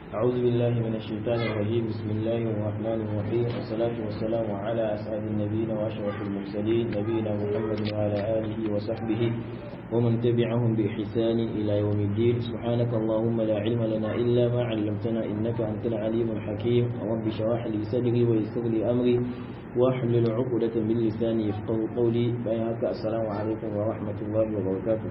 أعوذ بالله من الشيطان الرجيم بسم الله الرحمن الرحيم والصلاة والسلام على أسعد النبيين وأشرف المرسلين نبينا محمد وعلى آله وصحبه ومن تبعهم بإحسان إلى يوم الدين سبحانك اللهم لا علم لنا إلا ما علمتنا إنك أنت العليم الحكيم رب اشرح لي صدري ويسر لي أمري واحلل عقدة من لساني يفقه قولي بينك السلام عليكم ورحمة الله وبركاته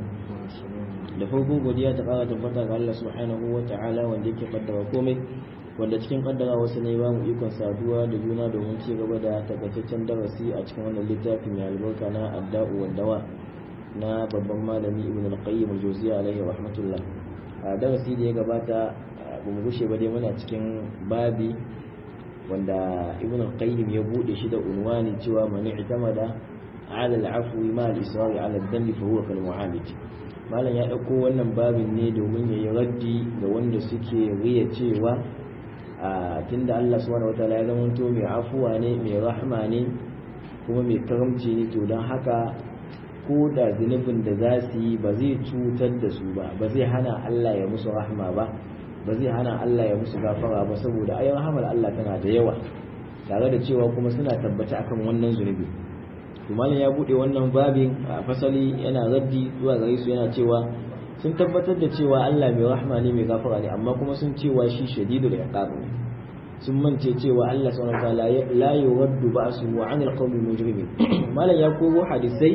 da farko godiya ta kara tabbata ga Allah subhanahu wa ta'ala wanda yake kaddara komai wanda cikin kaddara wasu ne ba mu ikon saduwa da juna domin ci gaba da takaitaccen darasi a cikin wannan littafi mai albarka na adda'u wa dawa na babban malami ibn al-qayyim al-jawziyya alaihi rahmatullah a darasi da ya gabata ba mu gushe ba dai muna cikin babi wanda ibn al-qayyim ya bude shi da unwani cewa man i'tamada ala al-afwi ma al-israr ala al-dhanbi fa huwa kal mu'alij malam ya ɗauko wannan babin ne domin ya yi raddi ga wanda suke riya cewa a tunda Allah subhanahu wataala ya zamanto mai afuwa ne mai rahma ne kuma mai karamci ne to don haka ko da zunubin da za su yi ba zai cutar da su ba ba zai hana Allah ya musu rahma ba ba zai hana Allah ya musu gafara ba saboda ayin rahamar Allah tana da yawa tare da cewa kuma suna tabbata akan wannan zunubi malam ya bude wannan babin a fasali yana raddi zuwa gare su yana cewa sun tabbatar da cewa Allah mai rahma ne mai gafara ne amma kuma sun cewa shi shadidul iqab ne sun mance cewa Allah subhanahu wa ta'ala la yuraddu ba'su wa 'anil qawmi mujrimin malam ya koro hadisai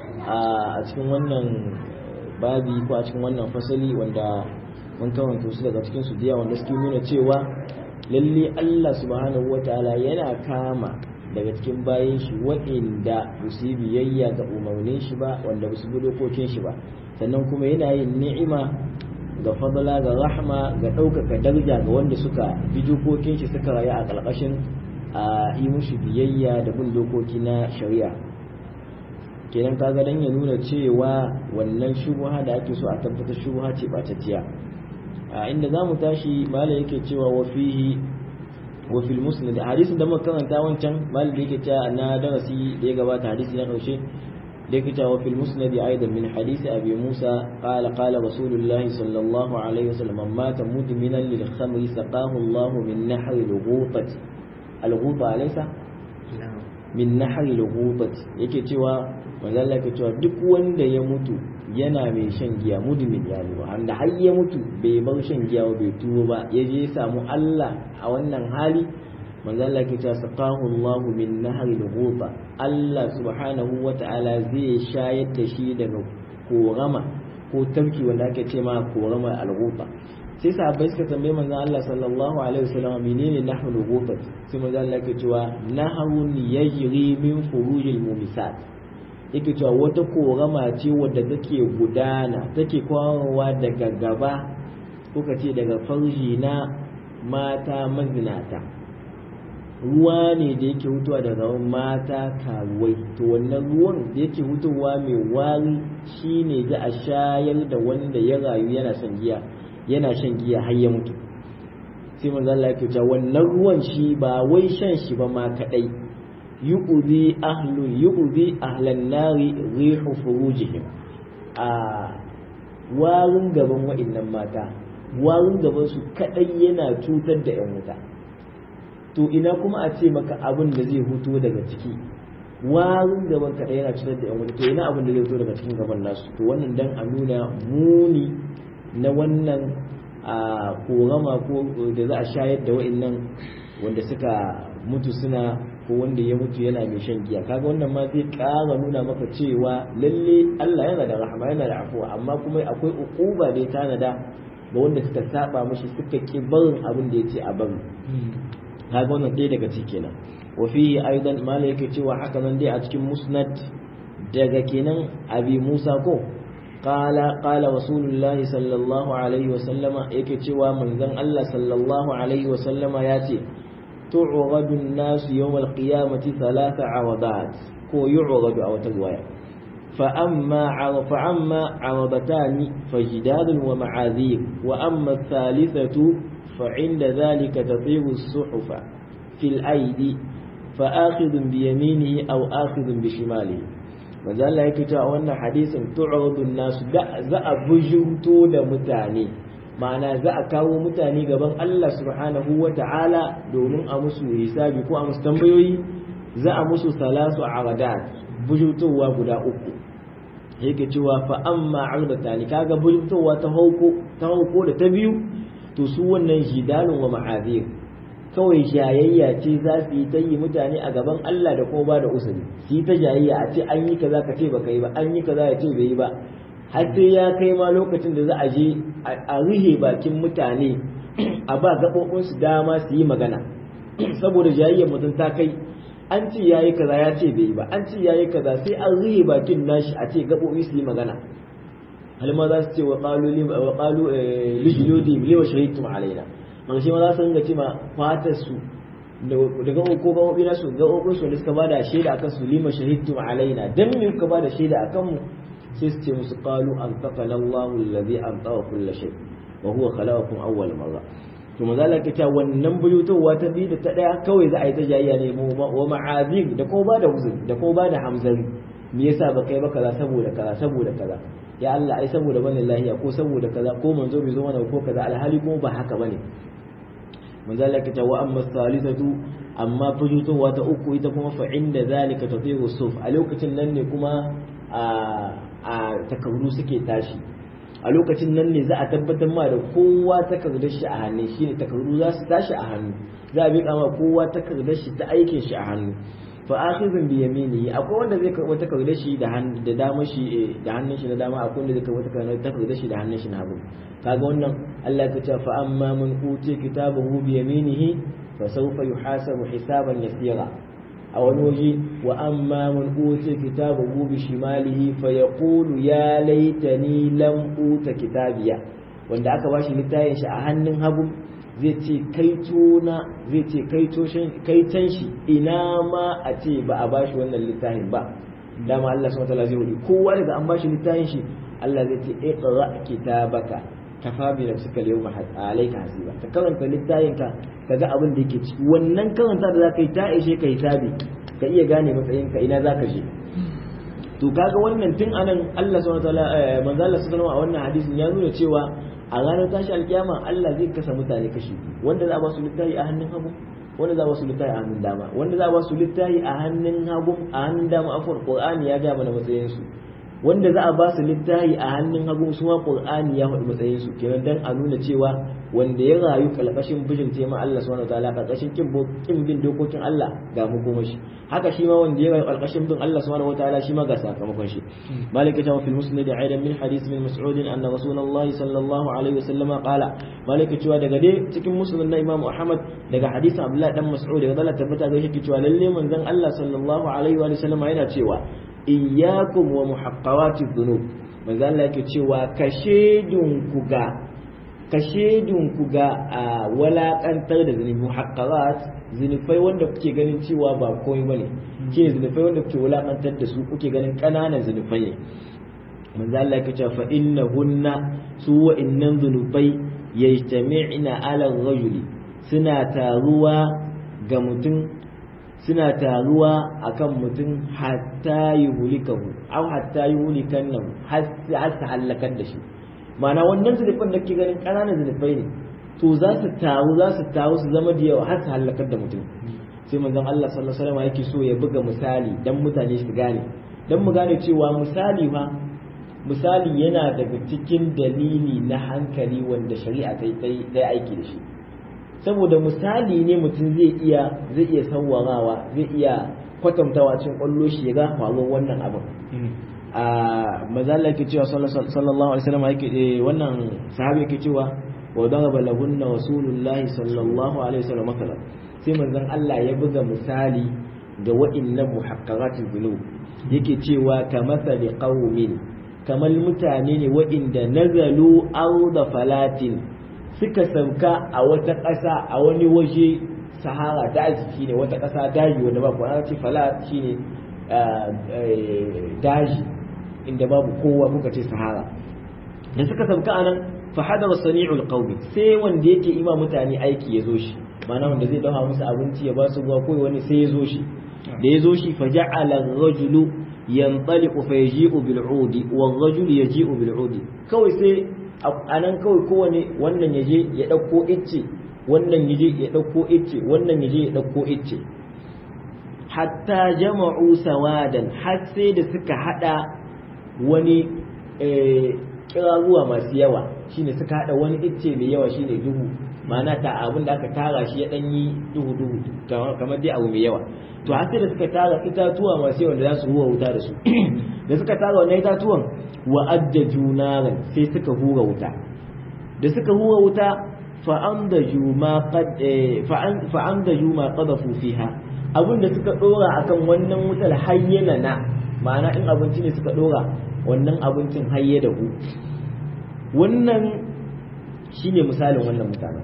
a cikin wannan babi ko a cikin wannan fasali wanda mun karanta su daga cikin su diya wanda suke nuna cewa lalle Allah subhanahu wa ta'ala yana kama daga cikin bayan shi waɗanda ba su yi biyayya ga umarnin shi ba wanda ba su bi dokokin shi ba sannan kuma yana yin ni'ima ga fadala ga rahma ga ɗaukaka daraja ga wanda suka bi dokokin shi suka rayu a ƙarƙashin a yi mushi biyayya da bin dokoki na shari'a kenan kaga dan ya nuna cewa wannan shubuha da ake so a tabbatar shubuha ce ɓatacciya a inda za mu tashi mala yake cewa wa fihi وفي المسند حديث da muka karanta wancan mal da yake cewa na darasi da ya gabata hadisi na karshe da yake cewa fil musnad aidan min hadisi abi musa qala qala rasulullah sallallahu alaihi wasallam mata mudminan lil khamri saqahu allah min nahri al-ghutati al-ghuta alaysa min nahri al-ghutati yake cewa manzo Allah yake cewa duk wanda ya mutu yana mai shan giya mudmin ya ne wanda har ya mutu bai bar shan giya ba bai tuwo ba ya je samu Allah a wannan hali manzo Allah ke cewa saqahu Allah min nahri al Allah subhanahu wata'ala zai shayar da shi daga korama ko tafki wanda ake ce ma korama al-ghuba sai sahabbai suka tambaye manzo Allah sallallahu alaihi wasallam menene nahru al sai manzo Allah ke cewa nahrun yajri min furujil mumisat yake cewa wata korama ce wadda take gudana take kwarawa daga gaba kuka ce daga farji na mata mazinata ruwa ne da yake hutuwa daga mata karuwai to wannan ruwan da yake hutuwa mai wari shine za a shayar da wanda ya rayu yana shan giya yana shan giya har ya mutu sai manzo Allah yake cewa wannan ruwan shi ba wai shan shi ba ma kadai yu'zi ahlu yu'zi ahlan nari rihu furujihim a warin gaban wa'annan mata warin gaban su kadai yana cutar da yan wuta to ina kuma a ce maka abin da zai huto daga ciki warin gaban kadai yana cutar da yan wuta to ina abin da zai huto daga cikin gaban nasu to wannan dan a nuna muni na wannan a korama ko da za a shayar da wa'annan wanda suka mutu suna ko wanda ya mutu yana mai shan giya kaga wannan ma zai ƙara nuna maka cewa lalle Allah yana da rahama yana da afuwa amma kuma akwai ukuba da ya tanada ga wanda suka saba mashi suka ki barin abin da yace a bari kaga wannan ɗaya daga ciki kenan wa fihi aidan mala yake cewa haka nan dai a cikin musnad daga kenan abi Musa ko qala qala rasulullahi sallallahu alaihi wa sallama yake cewa manzon Allah sallallahu alaihi wa sallama yace تعرض الناس يوم القيامة ثلاث عرضات كو يعرض أو تقوية فأما فأما عرضتان فجداد ومعاذير وأما الثالثة فعند ذلك تطير الصحف في الأيدي فآخذ بيمينه أو آخذ بشماله manzo Allah yake cewa wannan hadisin tu'radu nasu da za a bujurto da mutane ma'ana za a kawo mutane gaban Allah subhanahu wa ta'ala domin a musu hisabi ko a musu tambayoyi za a musu salasu aradat bujutowa guda uku yake cewa fa amma ardatani kaga bujutowa ta hauko ta hauko da ta biyu to su wannan jidalun wa ma'azir kawai jayayya ce za su yi ta yi mutane a gaban Allah da kuma ba da usuli su yi ta jayayya a ce an yi kaza ka ce baka yi ba an yi kaza ya ce bai yi ba har sai ya kai ma lokacin da za a je a rihe bakin mutane a ba gaɓoɓinsu dama su yi magana saboda jayayyar mutum ta kai an ce ya yi kaza ya ce bai yi ba an ce ya yi kaza sai an rihe bakin nashi a ce gaɓoɓi su yi magana halma za su ce wa ƙalu lijilodi lewa shahidtum alaina ƙarshe ma za su ringa ce ma fatar su daga ko gaɓoɓi na su gaɓoɓin su da suka ba da shaida akan su lima shahidtum alaina dan me kuka ba da shaida akan mu sai su ce musu qalu an taqala Allahu alladhi an tawa kull shay wa huwa khalaqakum awwal marra to maza Allah ke cewa wannan buyutowa ta biyu da ta daya kawai za a yi ta jayayya ne wa ma'azir da kuma ba da huzur da kuma ba da hamzari me yasa ba kai ba kaza saboda kaza saboda kaza ya Allah ai saboda bane lahiya ko saboda kaza ko manzo bai zo mana ko kaza alhali kuma ba haka bane manzo Allah ke cewa amma salisatu amma buyutowa ta uku ita kuma fa inda zalika tatiru suf a lokacin nan ne kuma a takardu suke tashi a lokacin nan ne za a tabbatar ma da kowa takardar shi a hannu shi ne takardu za su tashi a hannu za a miƙa ma kowa takardar shi ta aikin shi a hannu fa akhizun bi yaminihi akwai wanda zai karɓi takardar shi da da dama shi da hannun shi na dama akwai wanda zai karɓi takardar shi da hannun shi na hagu kaga wannan Allah ya ce fa amma man uti kitabahu bi yaminihi fa sawfa yuhasabu hisaban yasira a wani waje wa amma man uta kitabahu bi shimalihi fa yaqulu ya laitani lam uta kitabiya wanda aka bashi littafin shi a hannun hagu zai ce kaito na zai ce kaito kaitan shi ina ma a ce ba a bashi wannan littafin ba dama Allah subhanahu wataala zai wuri kowa daga an bashi littafin shi Allah zai ce iqra kitabaka kafa bi nafsika al-yawma alayka hasiba ka karanta littafin ka kaga abin da yake ciki wannan karanta da zaka yi ta ishe ka hisabi ka iya gane matsayin ka ina zaka je to kaga wannan tun anan Allah subhanahu wataala manzo Allah subhanahu a wannan hadisin ya nuna cewa a ranar tashi alkiyama Allah zai kasa mutane kashi wanda za a ba su littafi a hannun hagu wanda za a ba su littafi a hannun dama wanda za a ba su littafi a hannun hagu a hannun dama afwan qur'ani ya ga mana matsayin su wanda za a ba su littafi a hannun hagu su ma qur'ani ya faɗi matsayin su kenan dan a nuna cewa wanda ya rayu kalkashin bijin tema Allah subhanahu wataala kalkashin kin kin bin dokokin Allah ga mu goma shi haka shi ma wanda ya rayu kalkashin bin Allah subhanahu wataala shi ma ga sakamakon shi malik ya fi musnad aidan min hadith min mas'ud anna rasulullah sallallahu alaihi wasallam qala malik cewa daga dai cikin musnad na imam ahmad daga hadisin abdullah dan mas'ud daga Allah tabbata ga shi cewa lalle manzon Allah sallallahu alaihi wa sallam yana cewa iyyakum wa muhaqqawati dhunub manzo Allah yake cewa kashedun ku ga kashedun ku ga walakantar da zunubi muhaqqawat zunufai wanda kuke ganin cewa ba komai bane ke zunufai wanda kuke walakantar da su kuke ganin kananan zunufai ne manzo Allah yake cewa fa innahunna su wa innan zunubai yajtami'na ala rajuli suna taruwa ga mutum suna taruwa akan mutum hatta yi hulikahu au hatta yi hulikan nan har su hallakar da shi ma'ana wannan zunufin da ke ganin ƙananan zunufai ne to za su taru za su taru su zama da yawa har su hallakar da mutum sai manzon Allah sallallahu alaihi wasallam yake so ya buga misali dan mutane su gane dan mu gane cewa misali fa misali yana daga cikin dalili na hankali wanda shari'a ta yi aiki da shi saboda misali ne mutum zai iya zai iya sawwarawa zai iya kwatantawa cikin kwallo shi ya ga faruwar wannan abin a mazalla yake cewa sallallahu alaihi wasallam yake wannan sahabi yake cewa wa daraba lahunna rasulullahi sallallahu alaihi wasallam masalan sai manzon Allah ya buga misali ga wa'annan muhaqqaratul dhunub yake cewa kamathali qaumin kamar mutane ne wa'inda nazalu arda falatin suka sauka a wata ƙasa a wani waje sahara daji shine wata ƙasa daji wanda ba ana ce falat shine daji inda babu kowa kuka ce sahara da suka sauka anan fa hadara sani'ul qawmi sai wanda yake ima mutane aiki ya zo shi ma'ana wanda zai dafa musu abinci ya ba su ruwa ko wani sai ya zo shi da ya zo shi fa ja'ala ar-rajulu yanṭaliqu fa yaji'u bil 'udi wal rajulu yaji'u bil 'udi kawai sai a nan kawai kowane wannan ya je ya ɗauko icce wannan ya je ya ɗauko icce wannan ya je ya ɗauko icce hatta jama'u sawadan har sai da suka hada wani kiraruwa masu yawa shine suka hada wani icce mai yawa shine duhu ma'ana ta abin da aka tara shi ya dan yi duhu duhu kamar dai abu mai yawa to har sai da suka tara itatuwa masu yawa da za su huwa wuta da su da suka tara wannan itatuwan wa ajjaju naran sai suka hura wuta da suka hura wuta fa'amdaju ma qad fa'amdaju ma qadafu fiha abinda suka dora akan wannan wutar hayyana na ma'ana in abinci ne suka dora wannan abincin hayye da ku wannan shine misalin wannan mutanen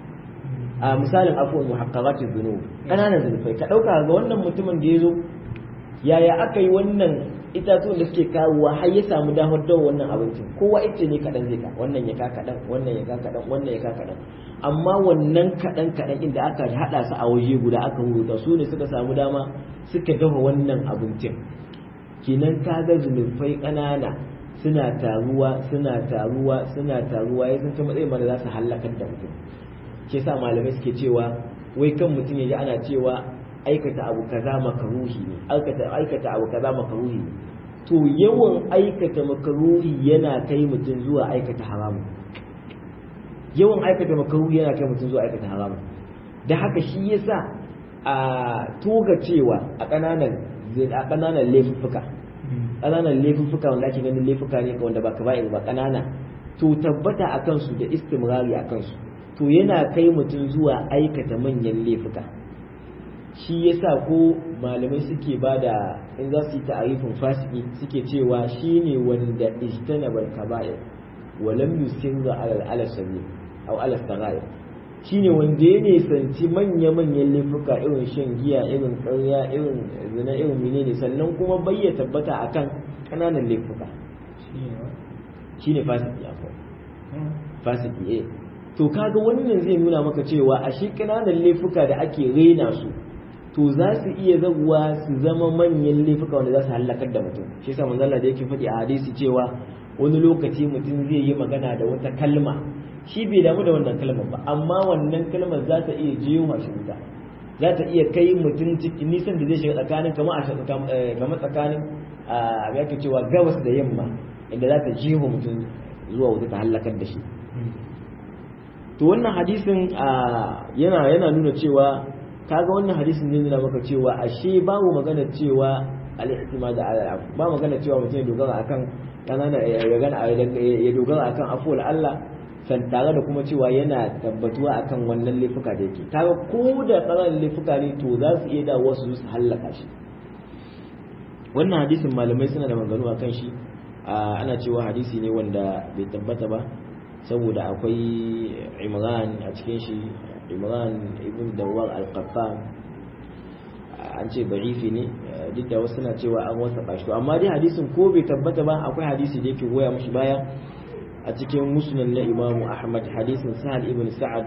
a misalin afuwan muhaqqaqatiz dhunub kananan zulfai ka dauka ga wannan mutumin da yazo yaya aka yi wannan itatuwan da suke kawowa har ya samu damar dawo wannan abincin kowa ita ne kaɗan zai ka wannan ya ka kaɗan wannan ya ka kaɗan wannan ya ka kaɗan amma wannan kaɗan kaɗan inda aka haɗa su a waje guda aka huruta su ne suka samu dama suka dafa wannan abincin kenan ka ga zulufai ƙanana suna taruwa suna taruwa suna taruwa ya san matsayin mana za su hallakar da mutum ke sa malamai suke cewa wai kan mutum ya ji ana cewa aikata abu kaza makaruhi ne aikata aikata abu kaza makaruhi ne to yawan aikata makaruhi yana kai mutum zuwa aikata haramun yawan aikata makaruhi yana kai mutum zuwa aikata haramun da haka shi yasa a toga cewa a kananan a kananan laifuffuka kananan laifuffuka wanda ake ganin laifuka ne wanda ba kaba'ir ba kanana to tabbata a kansu da istimrari a kansu to yana kai mutum zuwa aikata manyan laifuka shi yasa ko malamai suke ba da in za su yi ta'arifin fasiki suke cewa shi ne wanda ijtanabal kaba'ir wa lam yusirra ala al-alasabi aw ala sagair shi ne wanda ya nisanci manya-manyan laifuka irin shan giya irin ƙarya irin zina irin menene sannan kuma bai ya tabbata akan ƙananan laifuka shi ne fasiki akwai fasiki eh to kaga wannan zai nuna maka cewa a shi ƙananan laifuka da ake rena su to za su iya zaguwa su zama manyan laifuka wanda za su hallakar da mutum shi yasa manzo Allah da yake faɗi a hadisi cewa wani lokaci mutum zai yi magana da wata kalma shi bai damu da wannan kalmar ba amma wannan kalmar za ta iya jiyo shi wuta za ta iya kai mutum cikin nisan da zai shiga tsakanin kamar a kamar tsakanin a yake cewa gabas da yamma inda za ta jiho mutum zuwa wuta ta hallakar da shi to wannan hadisin yana yana nuna cewa kaga wannan hadisin ne nuna maka cewa ashe babu magana cewa al-ihtimad ala ba magana cewa mutum ya dogara akan kanana ya gana ya dogara akan afuwar Allah san tare da kuma cewa yana tabbatuwa akan wannan laifuka da yake kaga ko da ƙananan laifuka ne to za su iya dawo su su hallaka shi wannan hadisin malamai suna da maganganu akan shi ana cewa hadisi ne wanda bai tabbata ba saboda akwai imran a cikin shi imran ibn dawar al-qaffan an ce da'ifi ne duk da wasu na cewa an wasa bashi amma dai hadisin ko bai tabbata ba akwai hadisi da yake goya mushi baya a cikin musnad na imamu ahmad hadisin sahal ibn sa'ad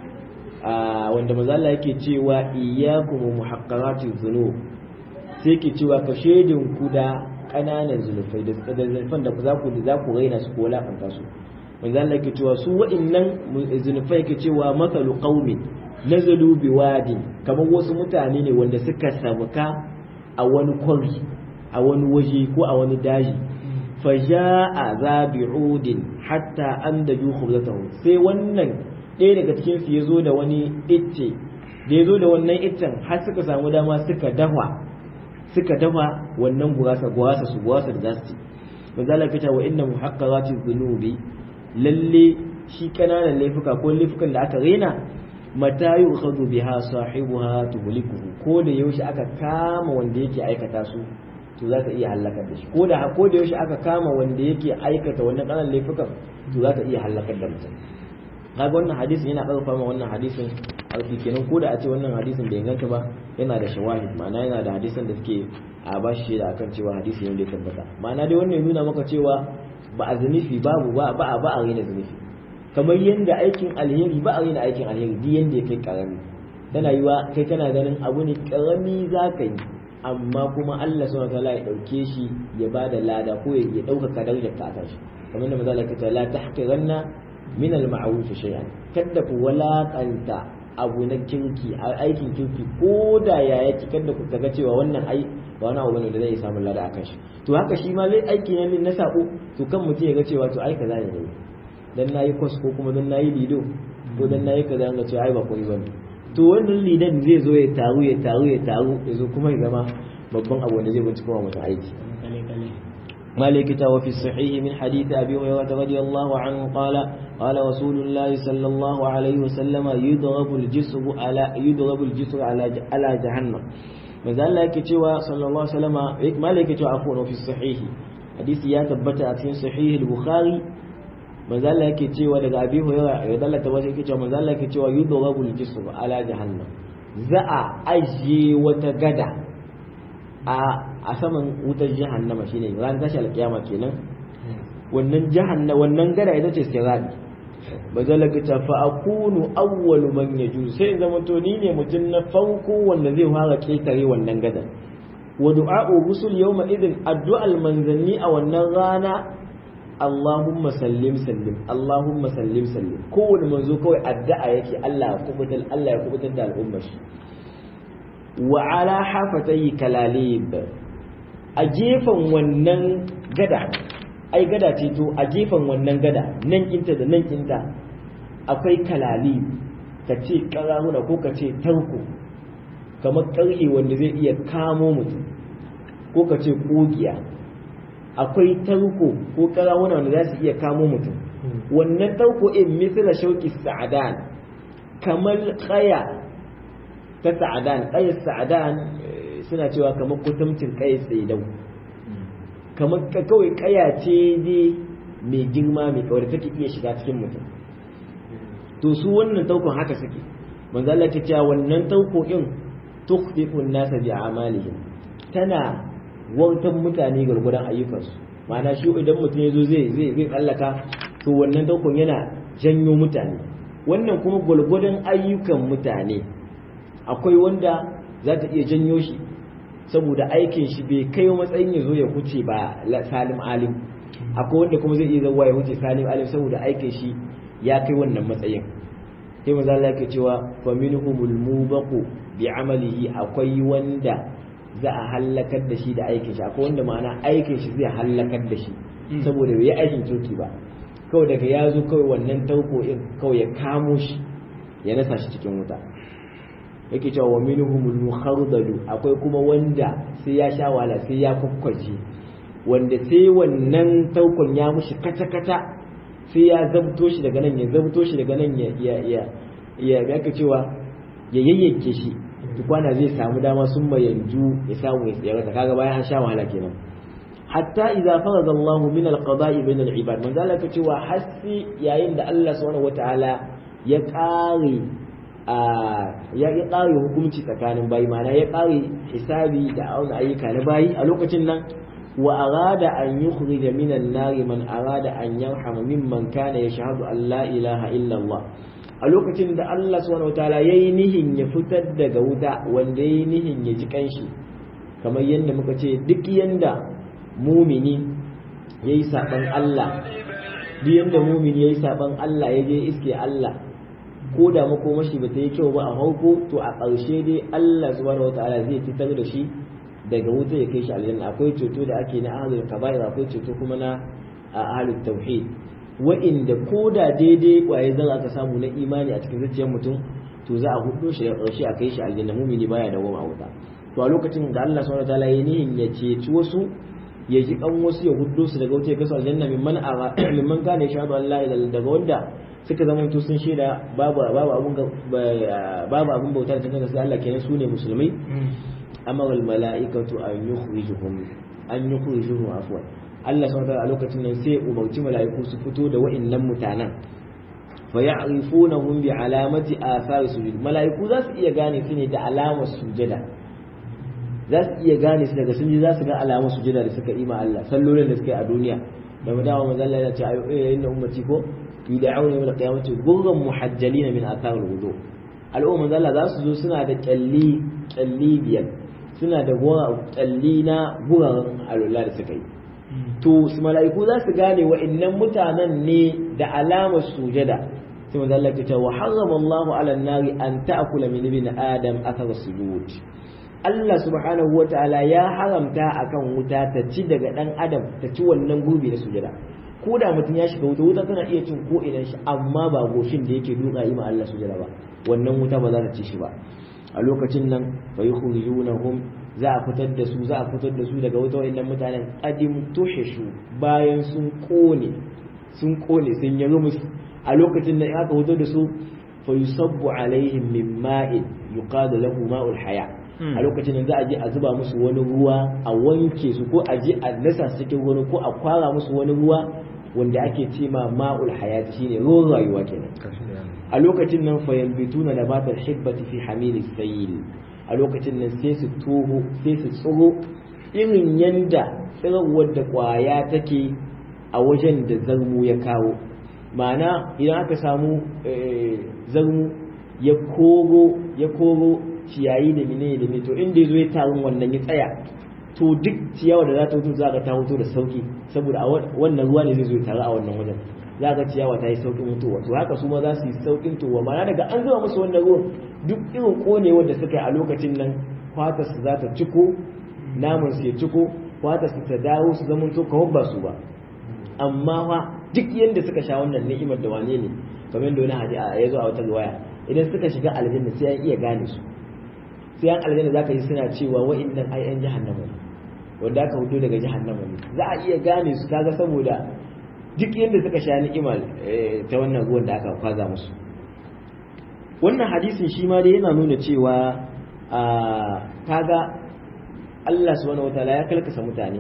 wanda manzo Allah yake cewa iyyakum muhaqqaratiz dhunub sai yake cewa ka shedin ku da kananan zulufai da zulufan da za ku za ku raina su ko lafanta su manzo Allah yake cewa su waɗannan zulufai yake cewa masalu qaumin nazalu biwadin kamar wasu mutane ne wanda suka sabuka a wani kwari a wani waje ko a wani daji faja'a zabi'udin hatta an da ju khubzatahu sai wannan ɗaya daga cikin su yazo da wani icce da yazo da wannan iccen har suka samu dama suka dafa suka dafa wannan gurasa gurasa su gurasa da zasu ci manzo Allah ya wa inna muhaqqarati dhunubi lalle shi kananan laifuka ko laifukan da aka rena mata yu'khadhu biha sahibuha tuhlikuhu ko da yaushe aka kama wanda yake aikata su to za ta iya halakar da shi ko da ko da yaushe aka kama wanda yake aikata wannan kanan laifukan to za ta iya halakar da mutum kaga wannan hadisin yana karfafa ma wannan hadisin alfi kenan ko da a ce wannan hadisin bai inganta ba yana da shawahid ma'ana yana da hadisan da suke a ba shi da akan cewa hadisi ne da ya tabbata ma'ana dai wannan ya nuna maka cewa ba a zunufi babu ba ba a ba a rena zunufi kamar yanda aikin alheri ba a rena aikin alheri duk yanda ya kai karami tana yiwa kai kana ganin abu ne karami za ka yi amma kuma Allah subhanahu wataala ya dauke shi ya bada lada ko ya dauka darajar ka akan shi kamar da manzo Allah ya ce la tahqiranna min al-ma'ruf shay'an kada ku walakanta abu na kirki aikin kirki ko da ya yake kada ku kaga cewa wannan ai ba wani abu bane da zai samu lada akan shi to haka shi ma lai aiki ne na sako to kan mutum ya ga cewa to ai kaza ne dai dan nayi kwas ko kuma dan nayi lido ko dan nayi kaza ga cewa ai ba koyi bane to wannan lidan zai zo ya taru ya taru ya taru ya zo kuma ya zama babban abu da zai bincika wa mutum aiki مالك وفي الصحيح من حديث أبي هريرة رضي الله عنه قال قال رسول الله صلى الله عليه وسلم يضرب الجسر على يضرب الجسر على على جهنم manzo Allah yake cewa sallallahu alaihi wasallam malai yake cewa afwan fi sahih hadisi ya tabbata a cikin sahih al-bukhari manzo Allah yake cewa daga abi hurairah ya dallata wasu yake cewa manzo Allah yake cewa yudrabu al-jisr ala jahannam za a ajiye wata gada a a saman wutar jahannama shine ran tashi alkiyama kenan wannan jahannama wannan gada ita ce sirati bazalaka ta fa akunu awwalu man yaju sai zama to ni ne mutum na farko wanda zai fara ketare wannan gadan wa du'a'u rusul yawma idin addu'al manzanni a wannan rana Allahumma sallim sallim Allahumma sallim sallim kowane manzo kawai addu'a yake Allah ya kubutar Allah ya kubutar da al'ummar shi wa ala hafatayhi kalalib a gefen wannan gada ai gada ce to a gefen wannan gada nan kinta da nan kinta akwai kalali ka ce karahuna ko ka ce tarko kamar karhe wanda zai iya kamo mutum ko ka ce kogiya akwai tarko ko karahuna wanda za su iya kamo mutum wannan tarko in misira shauki sa'adan kamar kaya ta sa'adan kayar sa'adan suna cewa kamar kutumcin kayar tsaidau kamar kawai kaya ce dai mai girma mai kawai take iya shiga cikin mutum to su wannan taukon haka suke manzo Allah ke cewa wannan tauko din tukhfifu an-nasa bi a'malihim tana wautan mutane gurgudan ayyukansu ma'ana shi idan mutum ya zo zai zai zai tsallaka to wannan taukon yana janyo mutane wannan kuma gurgudan ayyukan mutane akwai wanda za ta iya janyo shi saboda aikin shi bai kai matsayin ya zo ya huce ba salim alim akwai wanda kuma zai iya zauwa ya huce salim alim saboda aikin shi ya kai wannan matsayin sai maza Allah yake cewa fa minhumul mubaqu bi amalihi akwai wanda za a hallakar da shi da aikin shi akwai wanda ma'ana aikin shi zai hallakar da shi saboda bai yi aikin kirki ba kawai daga ya zo kawai wannan tauko in kawai ya kamo shi ya nasa shi cikin wuta yake cewa wa minhumul mukhardalu akwai kuma wanda sai ya sha wala sai ya kukkwace wanda sai wannan taukon ya mushi kata kata sai ya zabto shi daga nan ya zabto shi daga nan ya ya ya ya yake cewa ya yayyanke shi tukwana zai samu dama sun mayanju ya samu ya tsaya ta kaga bayan an sha wahala kenan hatta idza farada Allah min al-qada'i bayna al-ibad manzo Allah ka cewa hasi yayin da Allah subhanahu wataala ya kare ya ya ƙare hukunci tsakanin bayi mana ya ƙare hisabi da auna ayyuka na bayi a lokacin nan wa arada an yukhrija minan nari man arada an yarhama mimman kana yashhadu an la ilaha illa Allah a lokacin da Allah subhanahu wataala yayi nihin ya fitar daga wuta wanda yayi nihin ya ji kanshi kamar yadda muka ce duk yanda mumini yayi saban Allah duk yanda mumini yayi saban Allah ya je iske Allah ko da makomashi ba ta yi kyau ba a hauko to a ƙarshe dai Allah subhanahu wataala zai fitar da shi daga wuta ya kai shi aljanna akwai ceto da ake na ahlul kaba'ir akwai ceto kuma na ahlul tauhid wa'inda ko da daidai kwaye zan aka samu na imani a cikin zuciyar mutum to za a hudo shi da ƙarshe a kai shi aljanna mumini baya da goma a wuta to a lokacin da Allah subhanahu wataala ya nihin ya ceci wasu ya ji kan wasu ya hudo su daga wuta ya kai su aljanna mimman ara mimman kana yashhadu an la ilaha daga wanda suka zama to sun shaida babu babu abun babu abun bauta da tantance sai Allah kenan sune musulmai amara al malaikatu an yukhrijuhum an yukhrijuhum afwan Allah subhanahu wa a lokacin nan sai umarci mala'iku su fito da wa'annan mutanen fa ya'rifunahum bi alamati athar sujud mala'iku za su iya gane su ne da alamar sujada za su iya gane su daga sun ji za su ga alamar sujada da suka ima Allah sallolin da suka yi a duniya da mu dawo manzo Allah ya ce ayu inna ummati ko yud'auna yawm al-qiyamati ghurran muhajjalina min athar al-wudu al'umma manzo Allah za su zo suna da kyalli kyalli biyar suna da tsalli na guraren alwala da suka yi to su mala'iku za su gane wa'annan mutanen ne da alamar sujada sai manzo Allah ya ce wa harrama Allahu 'ala an-nari an ta'kula min ibn adam athar sujud Allah subhanahu wa ta'ala ya haramta akan wuta ta ci daga dan adam ta ci wannan gurbi na sujada ko da mutum ya shiga wuta wuta tana iya cin ko idan shi amma ba goshin da yake duka yi ma Allah sujada ba wannan wuta ba za ta ci shi ba a lokacin nan fa yukhrijunahum za a fitar da su za a fitar da su daga wuta wa'annan mutanen qadim tuhishu bayan sun kone sun kone sun yi rumus a lokacin nan aka fitar da su fa yusabbu alaihim min ma'in yuqadu lahu ma'ul haya a lokacin nan za a je a zuba musu wani ruwa a wanke su ko a je a nasa su cikin wani ko a kwara musu wani ruwa wanda ake ce ma ma'ul hayati shine ruwan rayuwa kenan a lokacin nan fa yambituna nabatal hibbati fi hamili sayil a lokacin nan sai su toho sai su tsiro irin yanda tsirowar da kwaya take a wajen da zarmu ya kawo ma'ana idan aka samu zarmu ya koro ya koro ciyayi da mine da mine to inda ya zo ya tarin wannan ya tsaya to duk ciyawa da za ta hutu za ka ta hutu da sauki saboda wannan ruwa ne zai zo ya taru a wannan wajen za ka ciyawa ta yi saukin mutuwa to haka su ma za su yi saukin tuwa ma'ana daga an zuba musu wannan ruwan duk irin konewar da suka yi a lokacin nan fatar su za ta ciko namun su ya ciko fatar su ta dawo su zama to kawai ba su ba amma fa duk yadda suka sha wannan ni'imar da wane ne kamar da wani hadi ya zo a wata riwaya idan suka shiga aljanna sai an iya gane su sai an aljanna zaka ji suna cewa wa'annan ai an jahannama ne wanda aka hudo daga jahannama ne za a iya gane su kaga saboda duk yadda suka sha ni'ima ta wannan ruwan da aka kwaza musu wannan hadisin shi ma dai yana nuna cewa a kaga Allah subhanahu wataala ya kalkasa mutane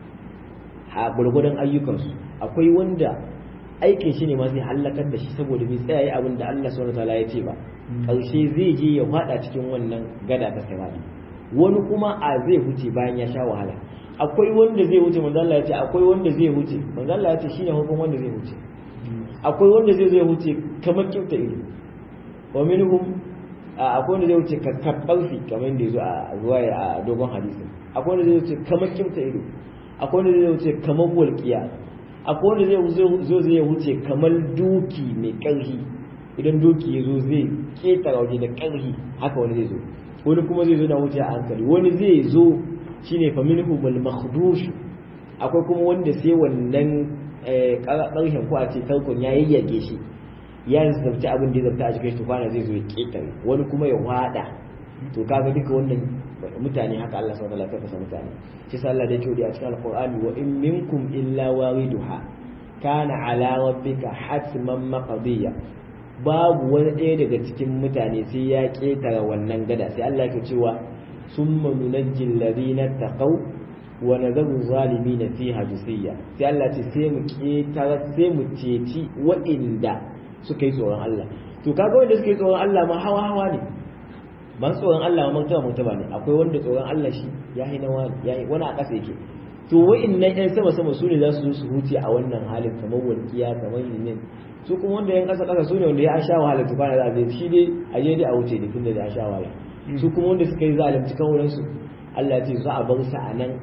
a gurgurdan ayyukansu akwai wanda aikin shi ne ma zai hallakar da shi saboda bai tsaya abin da Allah subhanahu wataala ya ce ba ƙarshe zai je ya fada cikin wannan gada ta sirati wani kuma a zai huce bayan ya sha wahala akwai wanda zai wuce manzo Allah ya ce akwai wanda zai wuce manzo Allah ya ce shine hukun wanda zai wuce akwai wanda zai zai wuce kamar kyauta ido wa minhum akwai wanda zai wuce kakkabar fi kamar yadda yazo a ruwaya a dogon hadisi akwai wanda zai wuce kamar kyauta ido akwai wanda zai wuce kamar walqiya akwai wanda zai zo zai wuce kamar doki mai karfi idan doki ya zo zai ketara waje da karfi haka wani zai zo wani kuma zai zo na wuce a hankali wani zai zo shine fa minhum al makhdush akwai kuma wanda sai wannan karshen ko a ce tarkon ya yayyage shi ya zabta abin da ya zabta a cikin shi kwana zai zo ya ketare wani kuma ya wada to kaga duka wannan mutane haka Allah subhanahu wa ta'ala kasa mutane shi sa Allah da yake a cikin alqur'ani wa in minkum illa wariduha kana ala rabbika hatman maqdiya babu wani ɗaya daga cikin mutane sai ya ketare wannan gada sai Allah yake cewa summa nunajjil ladina taqaw wa nadharu zalimin fiha jisiya sai Allah ce sai mu ketare sai mu ceci wa'inda suka yi tsoron Allah to kaga wanda suka yi tsoron Allah ma hawa hawa ne ban tsoron Allah ma martaba martaba ne akwai wanda tsoron Allah shi ya yi na wani ya yi wani a ƙasa yake to wa'innan yan sama sama su ne za su zo su huce a wannan halin kamar walƙiya kamar yinin su kuma wanda yan ƙasa ƙasa su ne wanda ya sha wahala to bana za a shi dai a je dai a wuce ne tunda da ya sha wahala su kuma wanda suka yi zalunci kan wurin su Allah ya ce za a bar su a nan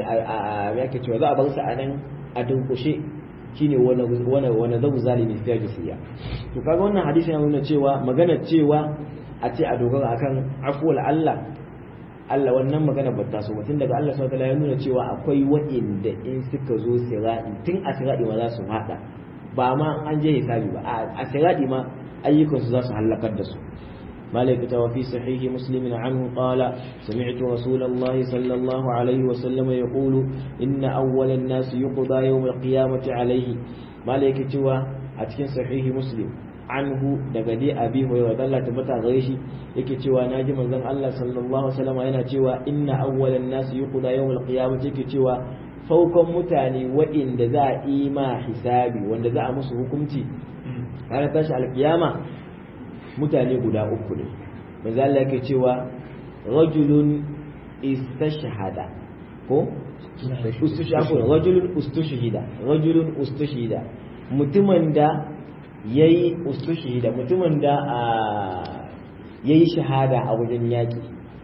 a yake cewa za a bar su a nan a dunkushe shine wani wani wani zabu zalimi fiye da siya to kaga wannan hadisi yana nuna cewa magana cewa a ce a dogara akan afuwal Allah Allah wannan magana ba ta so tun daga Allah subhanahu ya nuna cewa akwai wa'inda in suka zo sirati tun a sirati ma za su hada ba ma an je hisabi ba a sirati ma ayyukan su za su halakar da su مالك وفي صحيح مسلم عنه قال سمعت رسول الله صلى الله عليه وسلم يقول إن أول الناس يقضى يوم القيامة عليه مالك توا أتكن صحيح مسلم anhu daga dai abi hurairah Allah tabbata gare shi yake cewa naji manzon Allah sallallahu alaihi wasallam yana cewa inna awwalan nas yuqda yawm al-qiyamah yake cewa farkon mutane waɗanda za a yi ma hisabi wanda za a musu hukunci ranar tashi alkiyama mutane guda uku ne manzo Allah yake cewa rajulun istashhada ko ustushhada rajulun ustushhida rajulun ustushhida mutumin da ya yi ustushi da mutumin da ya yi shahada a wajen yaƙi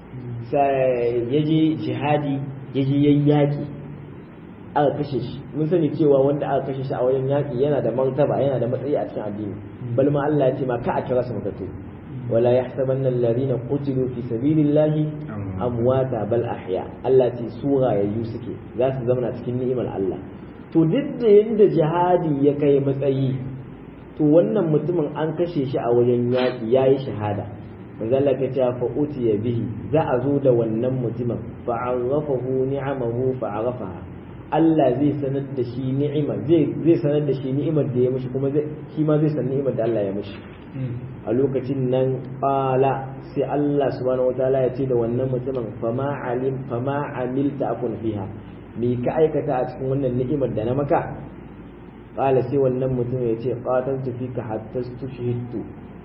ya je jihadi ya je yayi yaki aka kashe shi mun sani cewa wanda aka kashe shi a wajen yaki yana da martaba yana da matsayi a cikin addini bal ma Allah ya ce ma ka a kira su matattu wala yahsabanna alladhina qutilu fi sabilillahi amwata bal ahya Allah ce sura yayu suke za su zama cikin ni'imar Allah to duk da yanda jihadi ya kai matsayi to wannan mutumin an kashe shi a wajen yaƙi yayi shahada manzala ka ce fa utiya bihi za a zo da wannan mutumin fa arrafahu ni'amahu fa arafaha Allah zai sanar da shi ni'ima zai zai sanar da shi ni'imar da ya mishi kuma zai shi ma zai san ni'imar da Allah ya mishi a lokacin nan qala sai Allah subhanahu wataala ya ce da wannan mutumin fama alim fama amilta akun fiha me ka aikata a cikin wannan ni'imar da na maka qala sai wannan mutum ya ce qataltu fika hatta tushhidtu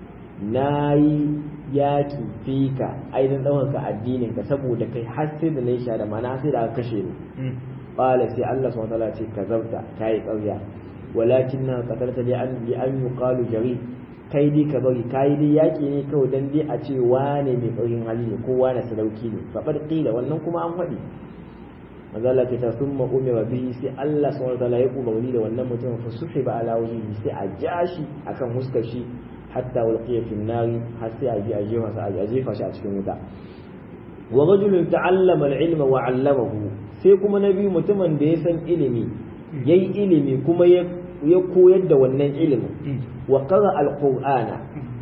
nayi yaki fika ai dan dauka addinin ka saboda kai har sai da nayi shada mana sai da aka kashe ni qala sai Allah subhanahu wataala ce kazabta kai ƙarya walakinna qatalta li an li an yuqalu jari kai dai ka bari kai dai yaki ne kawai dan dai a ce wane mai ƙaurin hali ne ko wane sadauki ne fa qila wannan kuma an faɗi manzo Allah ta summa umira bihi sai Allah subhanahu wataala ya umarni da wannan mutum fa suhiba ala wajhihi sai a jashi akan huskar shi hatta ulqiya fi nari har sai a ji a jefa sa a jefa shi a cikin wuta wa rajulun ta'allama al-ilma wa 'allamahu sai kuma nabi mutumin da ya san ilimi yayi ilimi kuma ya ya koyar da wannan ilimin wa qara al-qur'ana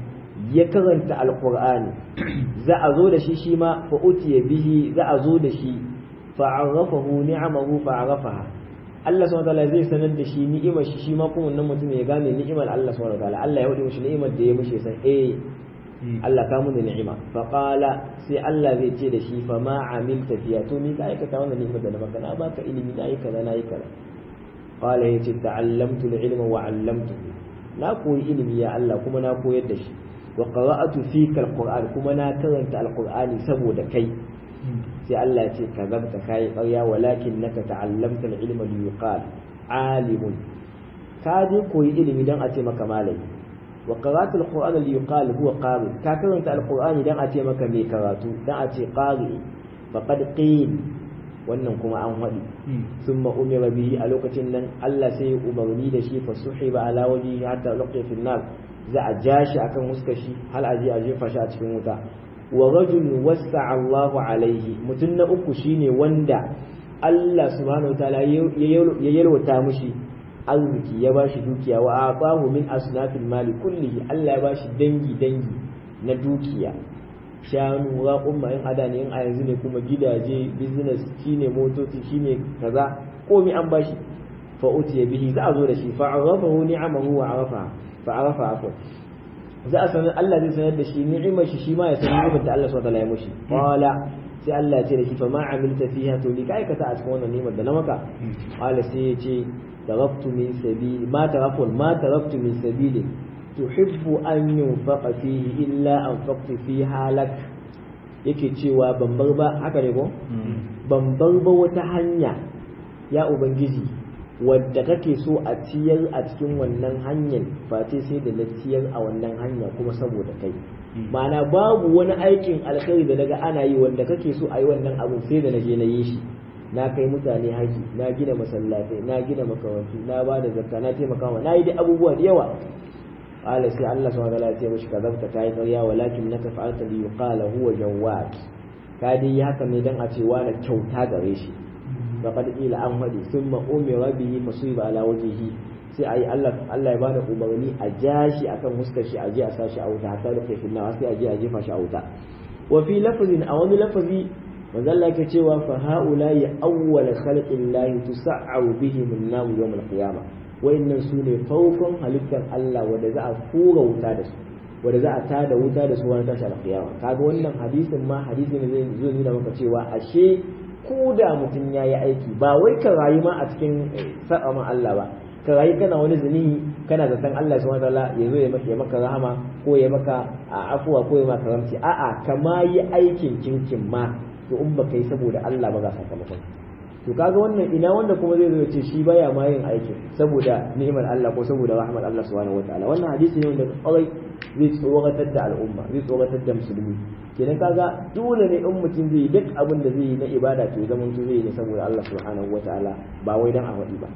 ya karanta al-qur'ani za a zo da shi shi ma fa utiya bihi za a zo da shi fa'arrafahu ni'amahu fa'arrafaha Allah subhanahu wataala zai sanar da shi ni'imar shi shi ma kuma wannan mutum ya gane ni'imar Allah subhanahu wataala Allah ya wadi mishi ni'imar da ya mishi san eh Allah ka mun da ni'ima fa qala sai Allah zai ce da shi fa ma amilta fiya to ni ka aikata wannan ni'imar da na maka na baka ilimi na yi kaza na yi kaza qala yace ta'allamtu al-ilma wa 'allamtuhu na koyi ilimi ya Allah kuma na koyar da shi wa qara'atu fika al-qur'an kuma na karanta al-qur'ani saboda kai sai Allah ce ka zabta kai ƙarya walakin naka ta'allamta al-ilma li yuqal alimun ka je koyi ilimi dan a ce maka malami wa qara'atu al-qur'ana li yuqal huwa qari ka karanta al-qur'ani dan a ce maka mai karatu dan a ce qari faqad qil wannan kuma an haɗi summa umira bihi a lokacin nan Allah sai ya umarni da shi fa suhiba ala wajhihi hatta laqiya fi nar za a ja shi akan huskar shi hal aje a jefa shi a cikin wuta wa rajul wasa Allahu alaihi mutum na uku shine wanda Allah subhanahu wa ta'ala ya yalwata mushi arziki ya bashi dukiya wa aqahu min asnafil mali kullihi Allah ya bashi dangi dangi na dukiya shanu raƙumma in ada ne in a yanzu ne kuma gidaje business shine motoci shine kaza komai an bashi fa utiya bihi za a zo da shi fa arafahu ni'amahu wa arafa fa arafa afwa za a sanar Allah zai sanar da shi ni'imar shi shi ma ya san ni'imar da Allah subhanahu wa ta'ala ya mushi qala sai Allah ya ce da shi fa ma amilta fiha to ni ka aikata a cikin wannan ni'imar da na maka qala sai ya ce taraktu min sabili ma taraktu ma taraktu min sabili tuhibbu an yunfaqa fihi illa anfaqtu fiha lak yake cewa ban bar ba haka ne ko ban bar ba wata hanya ya ubangiji wadda kake so a ciyar a cikin wannan hanyar face sai da na ciyar a wannan hanya kuma saboda kai ma'ana babu wani aikin alkhairi da naga ana yi wanda kake so a yi wannan abu sai da na je na yi shi na kai mutane haji na gina masallatai na gina makarantu na ba da zakka na taimaka wa na yi da abubuwa da yawa qala sai Allah subhanahu wa ta'ala ya ce mishi kazabta kai ƙarya walakin naka fa'alta li yuqala huwa jawwad ka dai haka ne dan a ce wani kyauta gare shi faqad ila an hadi thumma umira bihi fasuiba ala wajhihi sai ayi Allah Allah ya bada umarni a jashi akan huskar shi a je a sashi a wuta hatta da kai finna sai a je a jefa shi a wuta wa fi lafzin a wani lafazi manzo Allah yake cewa fa haula ya awwal khalqillahi tusa'u bihi min nar yawm al-qiyamah wayannan su ne farkon halittar Allah wanda za a fura wuta da su wanda za a tada wuta da su wani tashi al-qiyama kaga wannan hadisin ma hadisi ne zai zo nuna maka cewa ashe ko da mutum ya yi aiki ba wai ka rayu ma a cikin sa'a Allah ba ka rayu kana wani zuni kana zaton Allah subhanahu wataala ya zo ya maka rahama ko ya maka afuwa ko ya maka ramci a'a kama yi aikin kinkin ma to in baka yi saboda Allah ba ga sakamakon to kaga wannan ina wanda kuma zai zo ya ce shi baya ma yin aikin saboda ni'imar Allah ko saboda rahmar Allah subhanahu wataala wannan hadisi ne wanda kawai zai tsoratar da al'umma zai tsoratar da musulmi kenan kaga dole ne in mutum zai yi duk abin da zai yi na ibada to zaman to zai yi ne saboda Allah subhanahu wataala ba wai dan a faɗi ba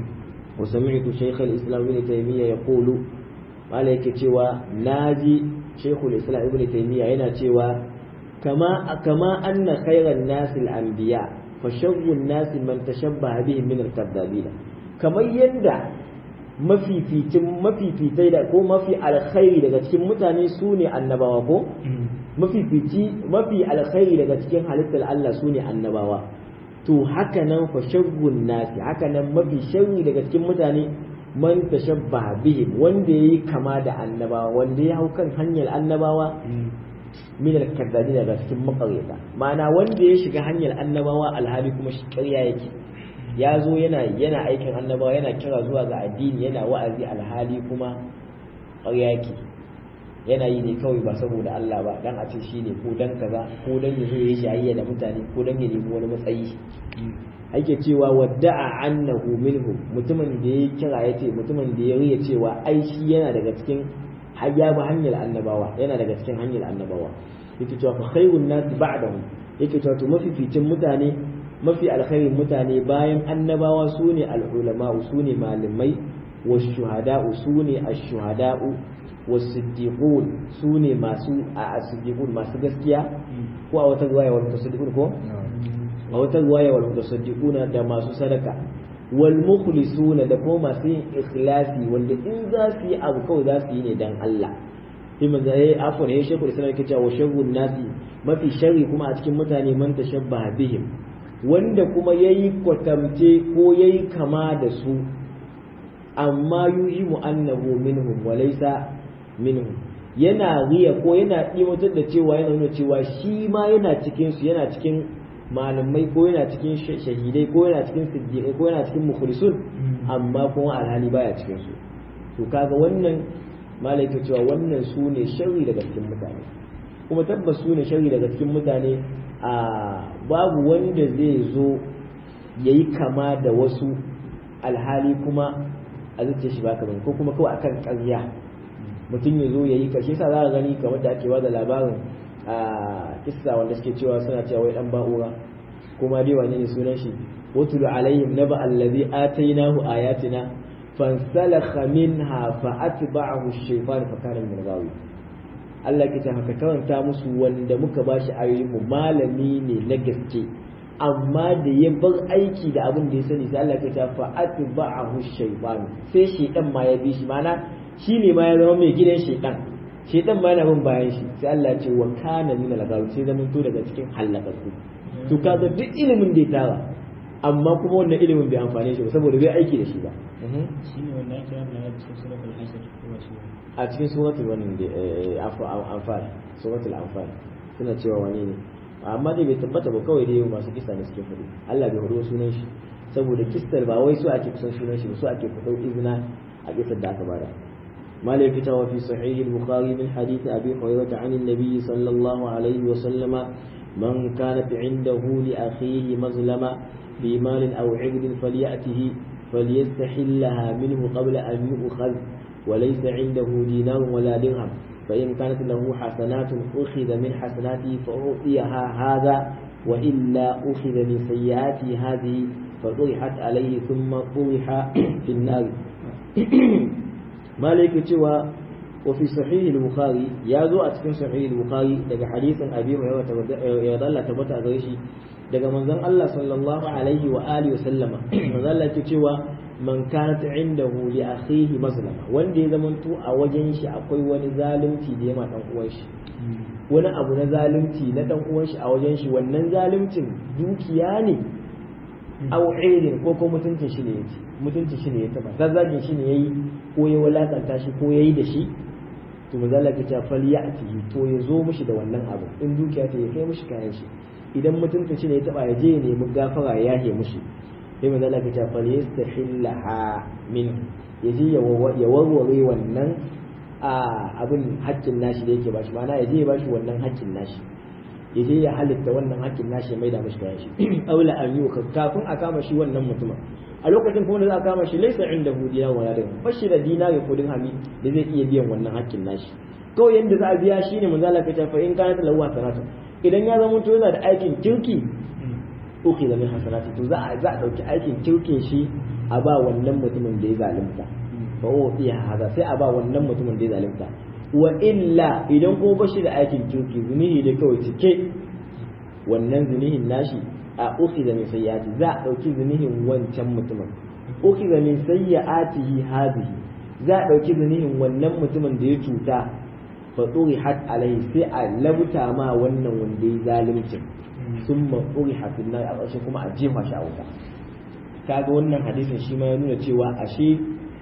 wa sami'tu shaykh al-islam ibn taymiyyah yaqulu mala yake cewa naji shaykh al-islam ibn taymiyyah yana cewa kama kama anna khayran nas al-anbiya fa sharru an-nas man tashabbaha bihim min al-kadhabin kamar yanda mafificin mafifitai da ko mafi alkhairi daga cikin mutane su ne annabawa ko mafifici mafi alkhairi daga cikin halittar Allah su ne annabawa to haka nan fa shaggun nasi haka nan mafi sharri daga cikin mutane man tashabbaha bihim wanda yayi kama da annabawa wanda ya hau kan hanyar annabawa min al-kaddabi daga cikin makaryata ma'ana wanda ya shiga hanyar annabawa alhali kuma shi ƙarya yake ya zo yana yana aikin annabawa yana kira zuwa ga addini yana wa'azi alhali kuma ƙarya yake yana yi ne kawai ba saboda Allah ba dan a ce shi ne ko dan kaza ko dan ya zo ya shayayya da mutane ko dan ya nemi wani matsayi ake cewa wadda'a annahu minhum mutumin da ya kira ya ce mutumin da ya riya cewa ai shi yana daga cikin hayya ba hanyar annabawa yana daga cikin hanyar annabawa yake cewa fa khairun nas ba'dahu yake cewa to mafificin mutane mafi alkhairin mutane bayan annabawa sune al-ulama sune malamai wash-shuhada'u sune ash-shuhada'u wasiddiqun su ne masu a asiddiqun masu gaskiya ko a wata ruwaya wal mutasaddiqun ko a wata ruwaya wal mutasaddiquna da masu sadaka wal mukhlisuna da kuma masu yin ikhlasi wanda in za su yi abu kawai za su yi ne dan Allah sai manzo yayi afwan yayi shekul islam yake cewa sharrun nasi mafi sharri kuma a cikin mutane man tashabbaha bihim wanda kuma yayi kwatamce ko yayi kama da su amma yuhimu annahu minhum wa laysa minhum yana riya ko yana ɗimatar da cewa yana nuna cewa shi ma yana cikin su yana cikin malamai ko yana cikin shahidai ko yana cikin siddiqai ko yana cikin mukhlisun amma kuma alhali baya cikin su to kaga wannan malai ke cewa wannan su ne sharri daga cikin mutane kuma tabbas su ne sharri daga cikin mutane a babu wanda zai zo yayi kama da wasu alhali kuma a zuciya shi baka bane ko kuma kawai akan ƙarya mutum ya zo ya yi kashe sa za ka gani kamar da ake da labarin a kissa wanda suke cewa suna cewa wai dan ba'ura kuma dai wane ne sunan shi watul alaihim naba allazi atainahu ayatina fansalakha minha fa atba'ahu ash-shaytan fa kana min ghawi Allah ke ta haka karanta musu wanda muka bashi ayoyin mu malami ne na gaske amma da ya bar aiki da abin da ya sani sai Allah ke ta fa atba'ahu ash-shaytan sai shaytan ma ya bi shi mana shi ne ma ya zama mai gidan shaitan shaitan ma yana bin bayan shi sai Allah ce wa kana min al sai zaman to daga cikin halakatu to kaga duk ilimin da ya tara amma kuma wannan ilimin bai amfane shi ba saboda bai aiki da shi ba shine wanda ake yana da cikin suratul hasr ko shi a cikin suratul wannan da anfal suratul anfal suna cewa wani ne amma dai bai tabbata ba kawai dai masu kisa ne suke faɗi Allah bai hudo sunan shi saboda kistar ba wai su ake kusan sunan shi ba su ake fito izina a kisar da aka bada مالك في صحيح البخاري من حديث أبي هريرة عن النبي صلى الله عليه وسلم من كانت عنده لأخيه مظلمة في مال أو عقد فليأته فليستحلها منه قبل أن يؤخذ وليس عنده دينار ولا درهم فإن كانت له حسنات أخذ من حسناته فأعطيها هذا وإلا أخذ من سيئاته هذه فطرحت عليه ثم طرح في النار مالك cewa وفي صحيح البخاري يا زو a cikin sahih al-bukhari daga hadisin abi hurairah ya dalla tabbata gare shi daga manzon Allah sallallahu alaihi wa alihi wasallama manzon Allah yake cewa man kanat indahu li akhihi mazlama wanda ya zamanto a wajen shi akwai wani zalunci da ya ma dan uwan shi wani abu na zalunci na dan uwan shi a wajen shi wannan zaluncin dukiya ne aw irin ko ko mutuncin shi ne yace mutuncin shi ne ya taba zazzagin shi ne yayi ko ya walakanta shi ko yayi da shi to manzo Allah ya ce falyati to ya zo mishi da wannan abu in dukiya ta ya kai mishi kayan shi idan mutuncin shi ne ya taba ya je ya nemi gafara ya yahe mishi sai manzo Allah ya ce falyastahillaha min ya je ya warware wannan a abin haƙƙin nashi da yake bashi ma'ana ya je ya bashi wannan haƙƙin nashi ya je ya halitta wannan hakkin nashi mai da mashi kayan shi aula an yi kafin a kama shi wannan mutumin a lokacin kuma da za a kama shi laisa inda hudiya wala da bashi da dinari ko dirhami da zai iya biyan wannan hakkin nashi kawai yanda za a biya shine manzo Allah ya ce fa in kana lahu sanatu idan ya zama to yana da aikin kirki uki da min hasanati to za a za a dauki aikin kirkin shi a ba wannan mutumin da ya zalunta fa o iya hada sai a ba wannan mutumin da ya zalunta wa illa idan ko bashi da aikin kirki zunihi da kawai cike wannan zunihin nashi a uki da min sayyati za a dauki zunihin wancan mutumin uki da min sayyatihi hadhihi za a dauki zunihin wannan mutumin da ya cuta fa hat alaihi sai a labuta ma wannan wanda ya zalunci sun maƙuri hafin nan a ƙarshe kuma a jefa shi a wuta kaga wannan hadisin shi ma ya nuna cewa ashe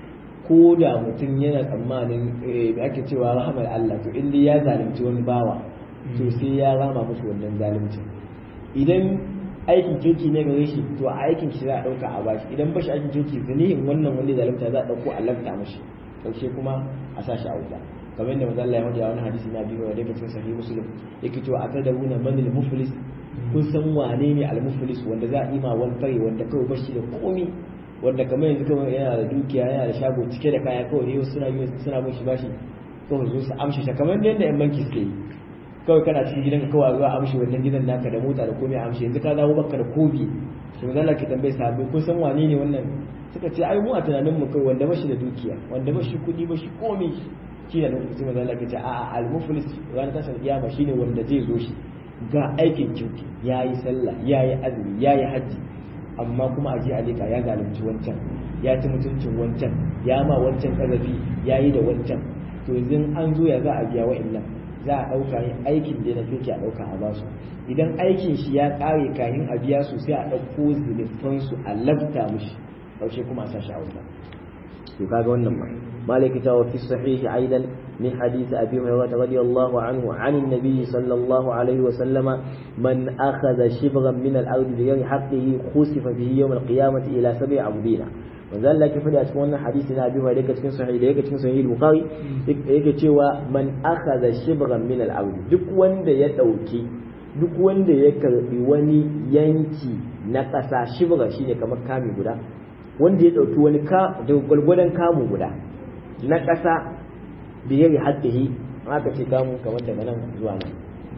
ko da mutum yana tsammanin da ake cewa rahamar Allah to inda ya zalunci wani bawa to sai ya rama mushi wannan zaluncin idan aikin kirki ne gare shi to a aikin shi za a ɗauka a bashi idan bashi aikin kirki zanihin wannan wanda zalunta za a ɗauko a lafta mashi ƙarshe kuma a sa shi a wuta kamar yadda manzo Allah ya faɗi a wani hadisi na biyu wanda yake cikin sahih muslim yake cewa atadawuna man al-muflis kun san wane ne al-muflis wanda za a yi ma wani fare wanda kawai bashi da komi wanda kamar yanzu kawai yana da dukiya yana da shago cike da kaya kawai ne suna yi suna bin shi bashi kawai zo su amshi shi kamar yadda yan banki suke yi kawai kana cikin gidanka kawai zuwa amshi wannan gidan naka da mota da komai amshi yanzu ka dawo baka da kobi shi manzo Allah ke tambaye sahabbai kun san wane ne wannan suka ce ai mu a tunanin mu kai wanda bashi da dukiya wanda bashi kuɗi bashi komai shi ne lokacin manzo Allah ke ce a'a al-muflis ranar tashin kiyama shine wanda zai zo shi ga aikin kirki yayi sallah yayi azumi yayi haji amma kuma aje a leka ya zalunci wancan ya ci mutuncin wancan ya ma wancan kazafi yayi da wancan to yanzu an zo ya za a biya wa'annan za a ɗauka yin aikin da na kirki a ɗauka a basu idan aikin shi ya ƙare kayan a biya su sai a ɗauko zulufansu a labta mushi ƙarshe kuma a sa shi a wuta to kaga wannan ma مالك وفي الصحيح أيضا من حديث أبي هريرة رضي الله عنه عن النبي صلى الله عليه وسلم من أخذ شبرا من الأرض بغير حقه خسف به يوم القيامة إلى سبع عبدين وذل لك فدي أتكون حديثنا أبي هريرة cikin صحيح da yake cikin sahih bukhari yake cewa man akhadha shibran min al-ard duk wanda ya dauki duk wanda ya karbi wani yanki na ƙasa shibra shine kamar kami guda wanda ya dauki wani ka da gwargwadon kamu guda na ƙasa biyar haƙƙihi aka ce kamun kamar daga nan zuwa nan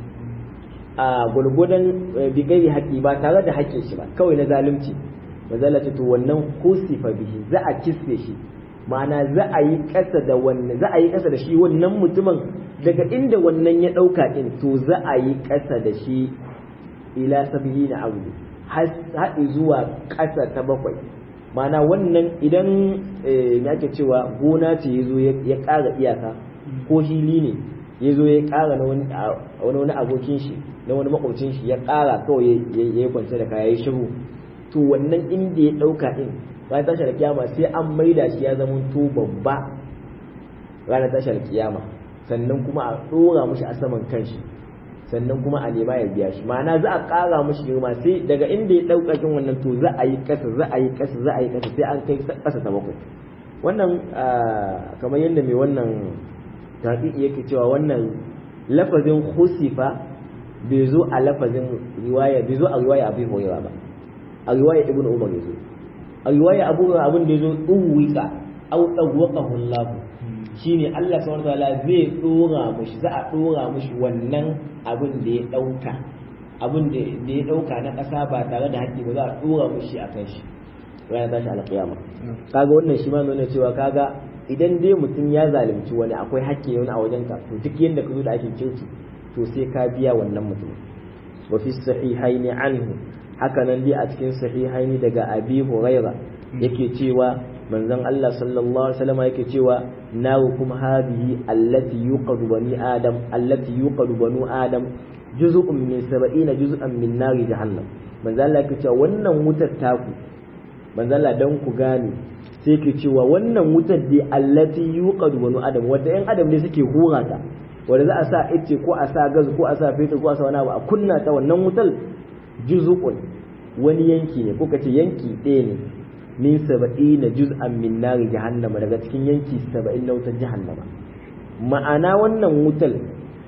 a gwargwadon bigari haƙƙi ba tare da haƙƙin shi ba kawai na zalunci mazala ce to wannan kusifa bihi za a kisfe shi ma'ana za a yi ƙasa da wannan za a yi ƙasa da shi wannan mutumin daga inda wannan ya ɗauka ɗin to za a yi ƙasa da shi ila sabihi na abu haɗi zuwa ƙasa ta bakwai mana wannan idan ya ake cewa gona ce ya zo ya ƙara iyaka ko hili ne ya zo ya ƙara na wani wani abokin shi na wani makwabcin shi ya ƙara kawai ya yi kwance da kaya ya shiru to wannan inda ya ɗauka ɗin ranar tashar kiyama sai an maida shi ya zama to babba ranar tashar kiyama sannan kuma a ɗora mushi a saman kanshi sannan kuma a nema ya biya shi ma'ana za a ƙara mashi girma sai daga inda ya ɗauka kin wannan to za a yi ƙasa za a yi ƙasa za a yi ƙasa sai an kai ƙasa ta bakwai wannan kamar yadda mai wannan taƙiƙi yake cewa wannan lafazin husifa bai zo a lafazin riwaya bai zo a riwaya abu hurairah ba a riwaya ibnu umar ya zo a riwaya abu hurairah abin da ya zo ɗuwika au ɗauwakahu Allah shine Allah subhanahu wataala zai dora mushi za a dora mushi wannan abin da ya dauka abin da ya dauka na kasa ba tare da haƙƙi ba za a dora mushi a kan shi ranar tashi alƙiyama kaga wannan shi ma nuna cewa kaga idan dai mutum ya zalunci wani akwai haƙƙi wani a wajen ka to duk yanda ka zo da aikin kirki to sai ka biya wannan mutum wa fi sahihaini anhu haka nan dai a cikin sahihaini daga abi huraira yake cewa manzon Allah sallallahu alaihi wasallam yake cewa narukum hadhihi allati yuqadu bani adam allati yuqadu banu adam juz'un min 70 juz'an min nari jahannam manzon Allah yake cewa wannan wutar taku manzon Allah dan ku gane sai yake cewa wannan wutar dai allati yuqadu banu adam wanda yan adam ne suke hura ta wanda za a sa ice ko a sa gas ko a sa fetur ko a sa wani abu a kunna ta wannan wutar juz'un wani yanki ne ko kace yanki ɗaya ne min saba'ina juz'an min nari jahannama daga cikin yanki saba'in na wutar jahannama ma'ana wannan wutar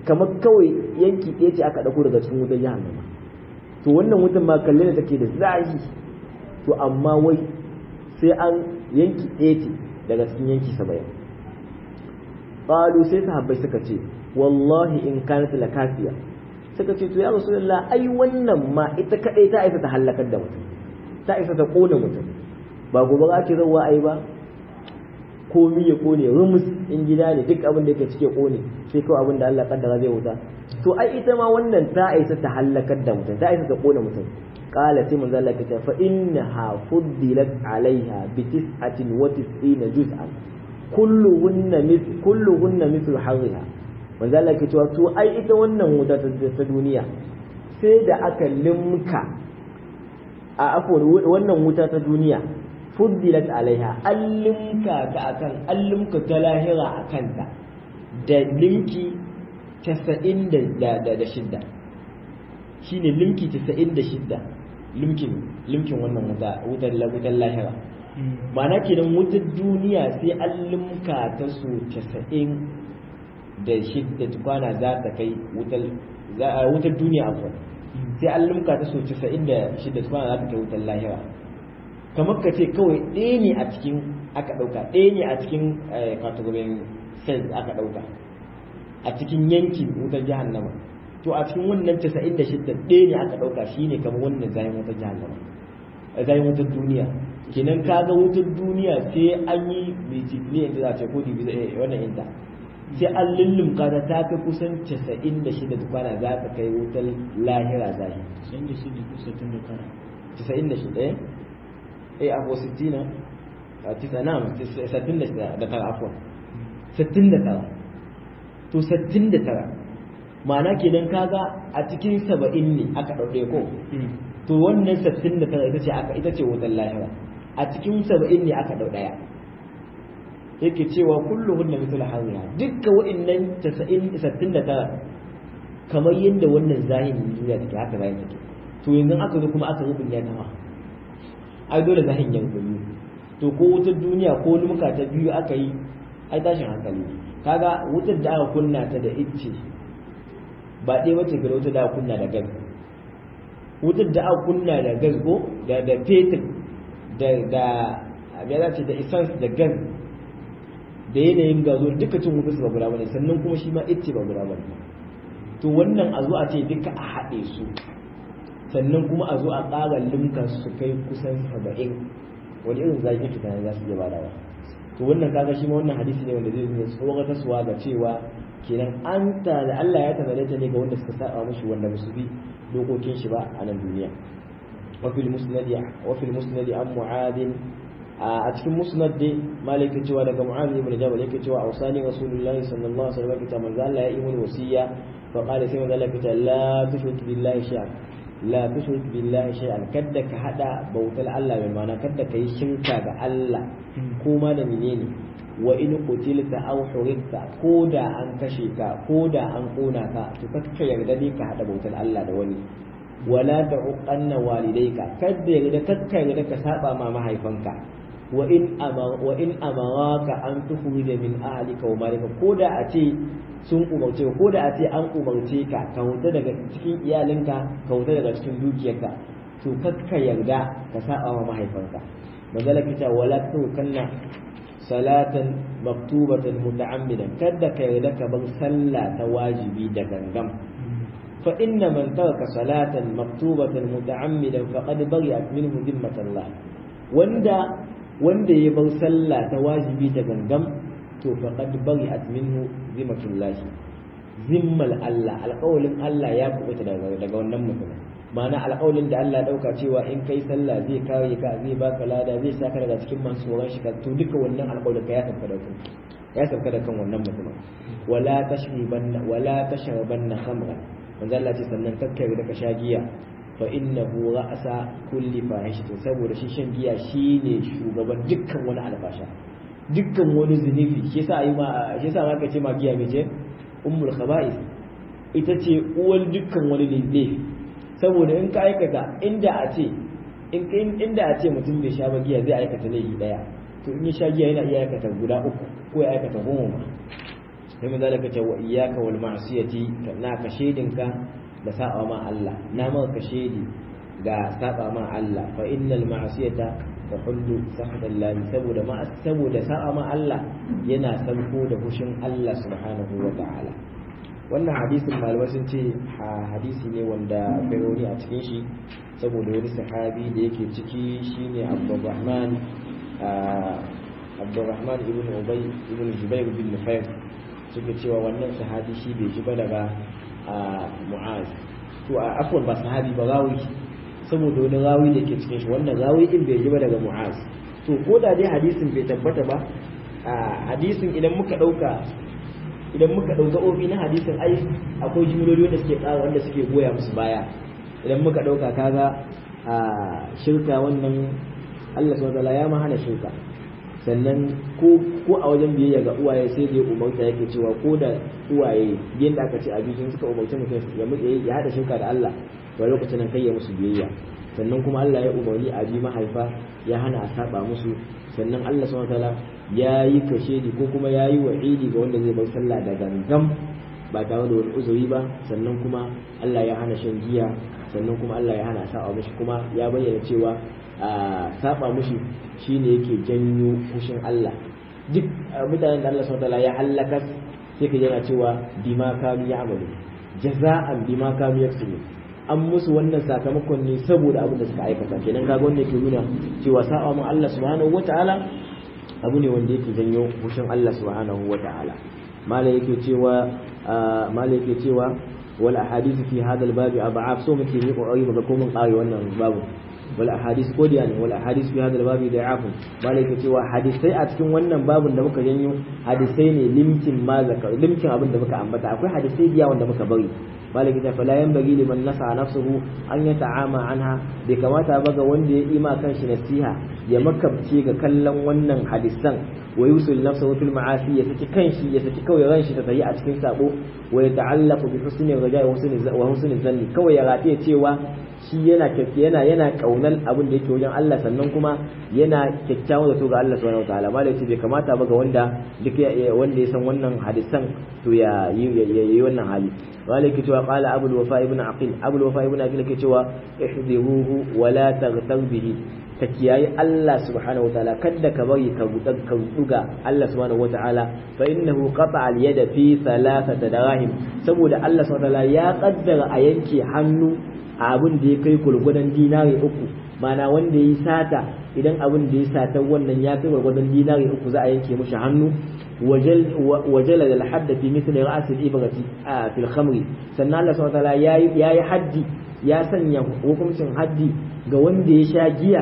kamar kawai yanki ɗaya ce aka ɗauko daga cikin wutar jahannama to wannan wutan ma kalle da take da zahi to amma wai sai an yanki ɗaya ce daga cikin yanki saba'in qalu sai sahabbai suka ce wallahi in kanat lakafiya suka ce to ya rasulullah ai wannan ma ita kadai ta isa ta halakar da mutum ta isa ta kona mutum ba gobe za ki zauwa ai ba komi ya kone rumus in gida ne duk abin da yake cike kone sai kawai abin da Allah kaddara zai wuta to ai ita ma wannan ta isa ta halakar da mutum ta isa ta kona mutum qala sai manzo Allah ya fa innaha fuddilat alaiha bi tis'atin wa tis'ina juz'an kulluhunna mith kulluhunna mithlu harriha manzo Allah ke cewa to ai ita wannan wuta ta duniya sai da aka limka a afwan wannan wuta ta duniya fuddilat alaiha an limka ta akan an limka ta lahira akan ta da limki 90 da da shidda shine limki 96 limkin limkin wannan wuta wutar wutar lahira ma'ana kenan wutar duniya sai an limka ta so 90 da shidda tukwana za ta kai wutar duniya akwai sai an limka ta so 96 tukwana za ta kai wutar lahira kamar ka ce kawai ɗaya ne a cikin aka ɗauka ɗaya ne a cikin category cells aka ɗauka a cikin yankin wutar jahannama to a cikin wannan 96 ɗaya ne aka ɗauka shine kamar wannan zayin wutar jahannama zayin wutar duniya kenan ka ga wutar duniya sai an yi multiplier da za a ce ko dibi wannan inta sai an lullumka ta ta kai kusan 96 tukwana za ta kai wutar lahira zahi 96 eh eh abu 60 a tisa na 69 da tara afwan 69 to 69 ma'ana kenan kaga a cikin 70 ne aka ɗauɗe ko to wannan 69 ita ce aka ita ce wutar lahira a cikin 70 ne aka ɗau ɗaya yake cewa kulluhun na mitul harriya dukka wa'annan 69 kamar yadda wannan zahirin duniya take haka zahin take to yanzu aka zo kuma aka rubin ya tawa ai dole zahin ya rubuyu to ko wutar duniya ko lumka ta biyu aka yi ai tashin hankali kaga wutar da aka kunna ta da icce ba ɗaya wace ga wutar da aka kunna da gas wutar da aka kunna da gas ko da da fetur da da ya ce da essence da gas da yanayin gazo duka cin wutar ba guda bane sannan kuma shi ma icce ba guda bane to wannan a zo a ce duka a haɗe su sannan kuma a zo a ƙara limka su kai kusan saba'in wani irin zaki fita za su iya badawa to wannan kaga shi ma wannan hadisi ne wanda zai nuna tsoron kasuwa ga cewa kenan an ta da Allah ya tanade ta ne ga wanda suka saba mushi wanda musu bi dokokin shi ba a nan duniya wa fil musnad wa fil musnad an mu'ad a cikin musnad dai malaka cewa daga mu'ad ibn jabal yake cewa ausani rasulullahi sallallahu alaihi wasallam kita manzo Allah ya yi mun wasiya fa qala sai manzo Allah kita la tushrik billahi shay'an la tushrik billahi shay'an kadda ka hada bautar Allah bai mana kadda ka yi shirka ga Allah ko ma da menene wa in qutilta aw hurikta ko da an kashe ka ko da an kona ka to kakka yarda ne ka hada bautar Allah da wani wala ta'uqanna walidayka kadda yarda kakka yarda ka saba ma mahaifanka wa in amara wa in amaraka an tukhrija min ahlika wa malika ko da a ce sun umarce ko da a ce an umarce ka ka huta daga cikin iyalinka ka huta daga cikin dukiyarka to kakka yarda ka saba ma mahaifanka manzala kita wala tukanna salatan maktubatan muta'ammidan kada ka yarda ka bar sallah ta wajibi da gangam fa inna man taraka salatan maktubatan muta'ammidan faqad bari'at minhu dhimmatullah wanda wanda ya bar sallah ta wajibi da gangam to faqad bari'at minhu dhimmatullah zimmal Allah alƙawalin Allah ya kubuta daga daga wannan mutum ma'ana alƙawalin da Allah dauka cewa in kai sallah zai kare ka zai baka lada zai saka daga cikin masu tsoron shi to duka wannan alƙawalin ka ya tafi da kai ya sauka da kan wannan mutum wala tashribanna wala tashrabanna khamra manzo Allah ce sannan kakkare da ka sha giya fa innahu ra'sa kulli fahishatin saboda shi shan giya shine shugaban dukkan wani albasha dukkan wani zunubi shi yasa ayi ma shi yasa ma kace ma giya mece ummul khaba'is ita ce uwar dukkan wani laifi saboda in ka aikata inda a ce inda a ce mutum bai sha ba giya zai aikata laifi daya to in ya sha giya yana iya aikata guda uku ko ya aikata goma ma sai mun zalika ce wa iyyaka wal ma'siyati na ka shedinka da sa'a ma Allah na maka shedi ga saba ma Allah fa innal ma'siyata tahullu sakhatan lahi saboda ma saboda sa'a ma Allah yana sanko da hushin Allah subhanahu wa ta'ala wannan hadisin malamai sun ce hadisi ne wanda akwai rauni a cikin shi saboda wani sahabi da yake ciki shine Abdurrahman Abdurrahman ibn Ubay ibn Jubair bin Nufayr suke cewa wannan sahabi shi bai ji ba daga Mu'az to a afwan ba sahabi ba rawi saboda wani rawi da ke cikin shi wannan rawi din bai ji ba daga Mu'az to ko da dai hadisin bai tabbata ba hadisin idan muka dauka idan muka dauka ofi na hadisin ai akwai jimloli wanda suke ƙara wanda suke goya musu baya idan muka dauka kaga a shirka wannan Allah subhanahu wataala ya ma hana shirka sannan ko ko a wajen biyayya ga uwaye sai da ya umarta yake cewa ko da uwaye yadda aka ce abincin suka umarci mutum ya ya hada shirka da Allah to lokacin nan kai ya musu biyayya sannan kuma Allah ya umarni a bi mahaifa ya hana a saba musu sannan Allah subhanahu wataala ya yi kashedi ko kuma ya yi wa'idi ga wanda zai bar sallah da gangam ba tare da wani uzuri ba sannan kuma Allah ya hana shan giya sannan kuma Allah ya hana saba mushi kuma ya bayyana cewa a saba mushi shine yake janyo fushin Allah duk mutanen da Allah subhanahu wataala ya halaka sai ka yana cewa bima kanu ya'malu jaza'an bima kanu yaksubu an musu wannan sakamakon ne saboda abin da suka aikata kenan kaga wanda yake nuna cewa sa'a mu Allah subhanahu wataala abu ne wanda yake janyo fushin Allah subhanahu wataala mala yake cewa mala yake cewa wal ahadith fi hadha al babi ab'af so muke yi kokari muga ko mun kare wannan babu wal ahadith ko da ne wal ahadith fi hadha al babi da'afu mala yake cewa hadisai a cikin wannan babun da muka janyo hadisai ne limkin ma zakar limkin abin da muka ambata akwai hadisai biya wanda muka bari malaki ta fala yanbaghi liman nasa nafsuhu an yata'ama anha bai kamata ba ga wanda ya ima kanshi nasiha ya makabce ga kallon wannan hadisan wa yusul nafsahu fil ma'asi ya saki kanshi ya saki kawai ran shi ta tayi a cikin sabo wa ya ta'allaqu bi husni raja'i wa husni wa husni zanni kawai ya rataye cewa shi yana yana yana kaunan abin da yake wajen Allah sannan kuma yana kyakkyawan zato ga Allah subhanahu wataala malai ce bai kamata ba ga wanda duk wanda ya san wannan hadisan to ya yi wannan hali malai ke cewa qala abul wafa ibn aqil abul wafa ibn aqil ke cewa ihdiruhu wa la taghtar bihi ka kiyaye Allah subhanahu wataala kada ka bari ka gudan ka duga Allah subhanahu wataala fa innahu qata al yada fi thalathati dirahim saboda Allah subhanahu wataala ya kaddara a yanke hannu a abin da ya kai gurgudan dinari uku mana wanda ya yi sata idan abin da ya sata wannan ya kai gurgudan dinari uku za a yanke mishi hannu wajala da hadda fi mithli ra's al ibrati fil khamri sannan Allah subhanahu wataala yayi yayi haddi ya sanya hukuncin haddi ga wanda ya sha giya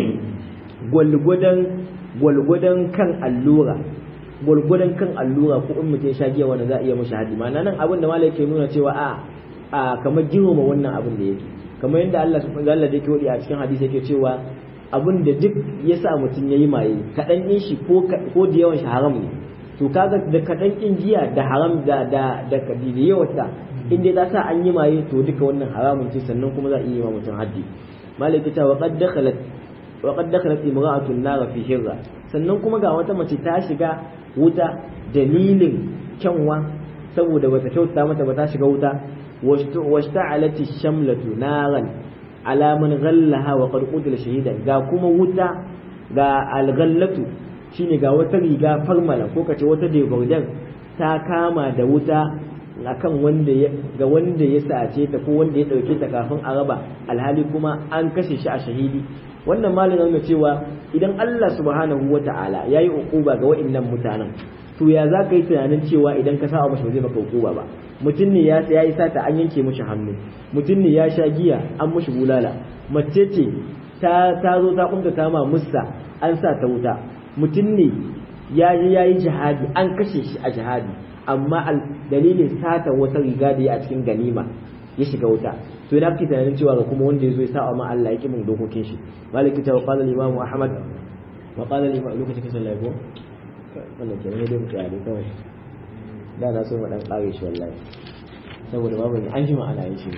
gwalgwadon gwalgwadon kan allura gwalgwadon kan allura ko in mutum ya sha giya wanda za a iya mashi haddi ma'ana nan abin da malai ke nuna cewa a a kamar girmama wannan abin da yake kamar yadda Allah subhanahu wa ta'ala yake wadi a cikin hadisi yake cewa abin da duk ya sa mutum yayi maye kadan din shi ko ko da yawan shi haram ne to kaga da kadan din giya da haram da da da kadi da yawan ta in dai za sa an yi maye to duka wannan haramun ce sannan kuma za a iya yi mutum haddi malaka ta wa qad dakhalat wa qad dakhalat imra'atun nar fi hirra sannan kuma ga wata mace ta shiga wuta dalilin kyanwa saboda bata kyauta mata ba ta shiga wuta واشتعلت الشملة نارا على من غلها وقد قتل شهيدا ga kuma wuta ga alghallatu shine ga wata riga farmala ko kace wata degordan ta kama da wuta akan wanda ya ga wanda ya sace ta ko wanda ya dauke ta kafin a raba alhali kuma an kashe shi a shahidi wannan malamin nuna cewa idan Allah subhanahu wata'ala yayi ukuba ga wa'annan mutanen to ya za ka yi tunanin cewa idan ka saba mashi ba zai maka hukuma ba mutum ne ya ya yi sata an yanke mashi hannu mutum ne ya sha giya an mashi bulala mace ce ta ta zo ta kunta ta ma musta an sa ta wuta mutum ne ya je ya yi jihadi an kashe shi a jihadi amma dalilin sata wata riga da ya a cikin ganima ya shiga wuta to ina kake tunanin cewa ga kuma wanda ya zo ya sa ma Allah ya ki min dokokin shi maliki ta wa qala al-imam ahmad wa qala al-imam lokacin kisan laifi wannan ke ne dai mutane kawai da na so mu dan kare shi wallahi saboda babu ne an ji ma'ana yin shi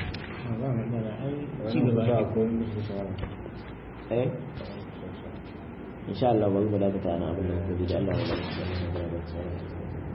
eh insha Allah bari mu dakata ana abin da da Allah ya